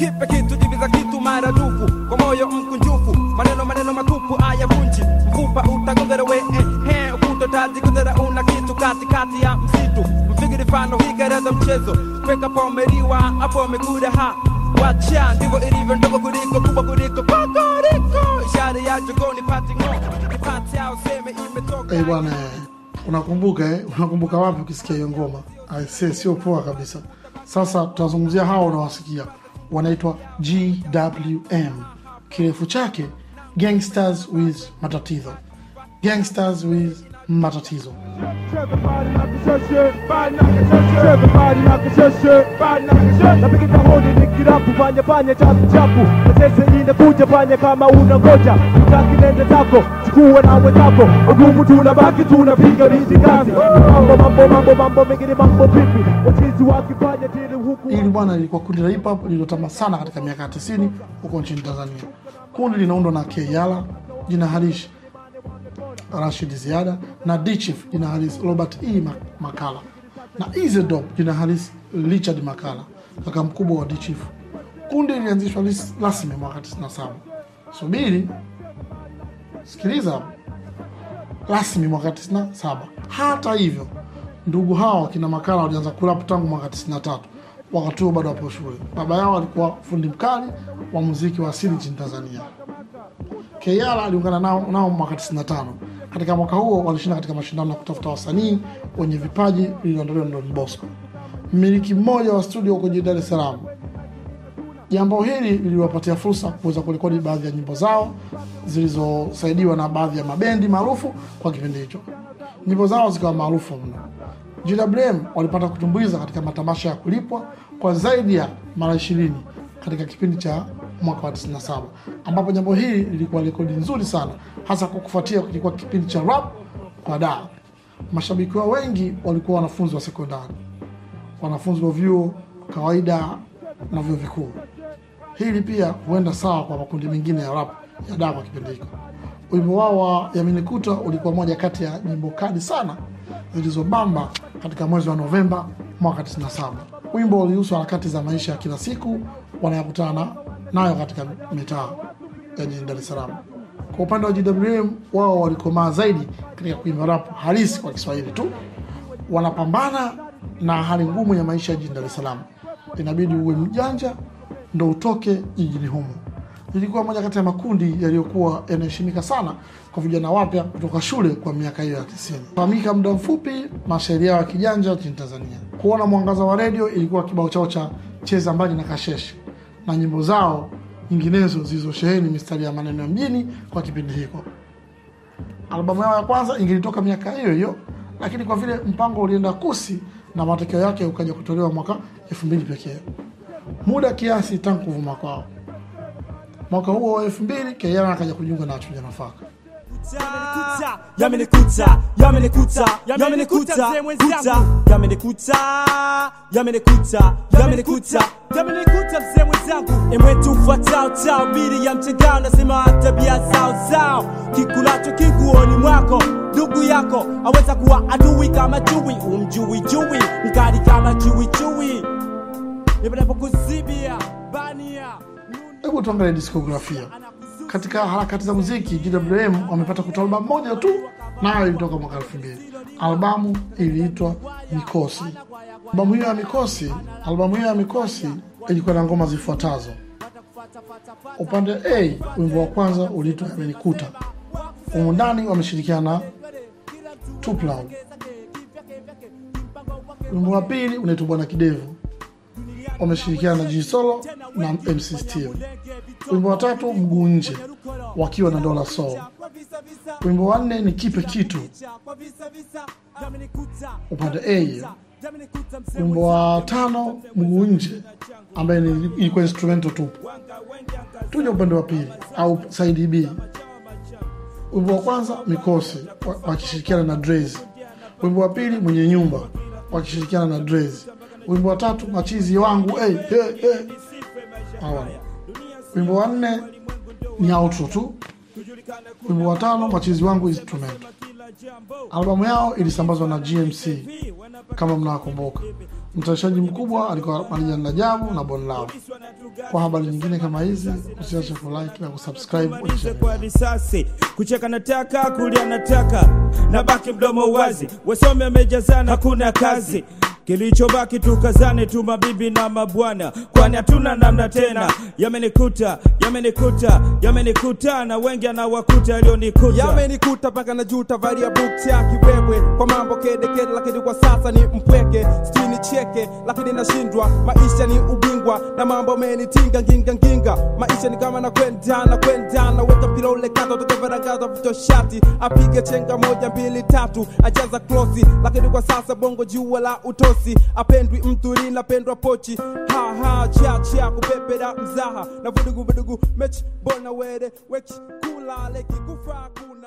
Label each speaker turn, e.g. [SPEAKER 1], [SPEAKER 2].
[SPEAKER 1] kipe kitu diviza kitu maradufu kwa moyo mkunjufu maneno maneno matupu ayavunji mfupa utagongera we eh, eh, ukutotaji kundera una kitu katikati ya msitu mfigiri fano higereza mchezo kweka pomeriwa hapo mekuda ha wacha ndivyo ilivyo ndogo kuliko kubwa kuliko kokoriko ishara ya jogoni pati ngo nipati au seme imetoka
[SPEAKER 2] Eh bwana, eh, unakumbuka eh? Unakumbuka wapi ukisikia hiyo ngoma? Aise, sio poa kabisa. Sasa tutazungumzia hao unawasikia, wanaitwa GWM, kirefu chake Gangsters with Matatizo. Gangsters with Matatizo.
[SPEAKER 3] napigita hodi nikirapu panya panya chapu chapu natese inakuja panya kama una ngoja utaki nende zako chukua na wenzako ugumu tunabaki tunapiga rizi kazi mambo mambo mambo mambo mengine mambo pipi wachizi wakifanya tili huku
[SPEAKER 2] Hili bwana lilikuwa kundi la hip hop lililotamba sana katika miaka ya 90 huko nchini Tanzania. Kundi linaundwa na Keyala, jina halisi Rashid Ziada na D-Chief jina halisi Robert E. Ma- Makala na Easy Dop jina halisi Richard Makala, kaka mkubwa wa D-Chief. Kundi lilianzishwa lis- rasmi mwaka 97. Subiri, sikiliza hapo rasmi mwaka 97. Hata hivyo, ndugu hao kina Makala walianza kurap tangu mwaka 93, wakati huo bado wapo shule. Baba yao alikuwa fundi mkali wa muziki wa asili nchini Tanzania. Keyala aliungana nao, nao mwaka 95. Katika mwaka huo walishinda katika mashindano ya kutafuta wasanii wenye vipaji lililoandaliwa na Don Bosco, mmiliki mmoja wa studio huko jijini Dar es Salaam. Jambo hili liliwapatia fursa kuweza kurekodi baadhi ya nyimbo zao zilizosaidiwa na baadhi ya mabendi maarufu kwa kipindi hicho. Nyimbo zao zikawa maarufu mno. GWM walipata kutumbuiza katika matamasha ya kulipwa kwa zaidi ya mara ishirini katika kipindi cha mwaka wa 97 ambapo jambo hili lilikuwa rekodi nzuri sana, hasa kwa kufuatia kilikuwa kipindi cha rap kwa daa. Mashabiki wao wengi walikuwa wanafunzi wa sekondari, wanafunzi wa vyuo kawaida na vyuo vikuu. Hili pia huenda sawa kwa makundi mengine ya rap ya daa kwa kipindi hicho. Wimbo wao wa Yaminikuta ulikuwa moja kati ya nyimbo kali sana zilizobamba katika mwezi wa Novemba mwaka 97. Wimbo ulihusu harakati za maisha ya kila siku wanayokutana nayo katika mitaa ya jijini Dar es Salaam. Kwa upande wa GWM, wao walikomaa zaidi katika kuimba rap halisi kwa Kiswahili tu. Wanapambana na hali ngumu ya maisha ya jijini Dar es Salaam, inabidi uwe mjanja ndo utoke jijini humo. Lilikuwa moja kati ya makundi yaliyokuwa yanaheshimika sana kwa vijana wapya kutoka shule kwa miaka hiyo ya tisini. Fahamika muda mfupi mashairi yao ya kijanja nchini Tanzania. Kuona mwangaza wa redio ilikuwa kibao chao cha cheza mbali na kasheshe na nyimbo zao nyinginezo zilizosheheni mistari ya maneno ya mjini kwa kipindi hiko. Albamu yao ya kwanza ingelitoka miaka hiyo hiyo, lakini kwa vile mpango ulienda kusi na matokeo yake ukaja kutolewa mwaka elfu mbili pekee, muda kiasi tangu kuvuma kwao. Mwaka huo wa elfu mbili Keyala akaja kujiunga na wachuja nafaka.
[SPEAKER 4] yamenikuta yamenikuta yamenikuta kuta yamenikuta yamenikuta yamenikuta yamenikuta mzee mwenzangu emwetu ufuatao tao bili ya mchangao nasema tabia zao zao kikulacho kiguoni mwako ndugu yako aweza kuwa adui kama chui umjui jui mkali kama chui chui nipatapokuzibia bania
[SPEAKER 2] Hebu tuangalie diskografia. Katika harakati za muziki, GWM wamepata kutoa albamu moja tu, nayo ilitoka mwaka elfu mbili. Albamu iliitwa Mikosi. Albamu hiyo ya Mikosi, albamu hiyo ya Mikosi ilikuwa na ngoma zifuatazo. Upande A, wimbo wa kwanza uliitwa Yamenikuta. Humu ndani wameshirikiana na Tupac. Wimbo wa pili unaitwa Bwana Kidevu, wameshirikiana na G Solo na MC Steel. Wimbo wa tatu Mguu Nje wakiwa na Dola Soul. Wimbo wa nne ni Kipe Kitu upande A hiyo. Wimbo wa tano Mguu Nje ambaye ni- ilikuwa instrumental tu. Tuje upande wa pili au side B. Wimbo wa kwanza Mikosi wa- wakishirikiana na Drez. Wimbo wa pili Mwenye Nyumba wakishirikiana na Drez. Wimbo wa tatu Machizi wangu hey, hey, hey. Hawa. Wimbo wa nne ni outro tu. Wimbo wa tano Machizi wangu instrumental. Albamu yao ilisambazwa na GMC kama mnawakumbuka. Mtayarishaji mkubwa alikuwa Marijan Rajabu na Bon Lao. Kwa habari nyingine kama hizi, usiache kulike na kusubscribe kwenye channel.
[SPEAKER 4] kwa risasi kucheka nataka kulia nataka na baki mdomo wazi wasome amejazana hakuna kazi kilichobaki tukazane tu mabibi na mabwana kwani hatuna namna tena yamenikuta yamenikuta yamenikuta na wengi anawakuta yaliyonikuta
[SPEAKER 1] yamenikuta mpaka na juta valia bukti ya kiwewe kwa mambo kedekede lakini kwa sasa ni mpweke sijui ni cheke lakini nashindwa maisha ni ubingwa na mambo amenitinga nginga nginga maisha ni kama nakwenda na kwenda na weka mpira ule kata tukavaragaza vicho shati apige chenga moja mbili tatu ajaza klosi lakini kwa sasa bongo jua la utosi apendwi mtu linapendwa pochi ha ha chia chia kupepera mzaha na vudugu vudugu mechi bona were wechi kula leki kufa kuna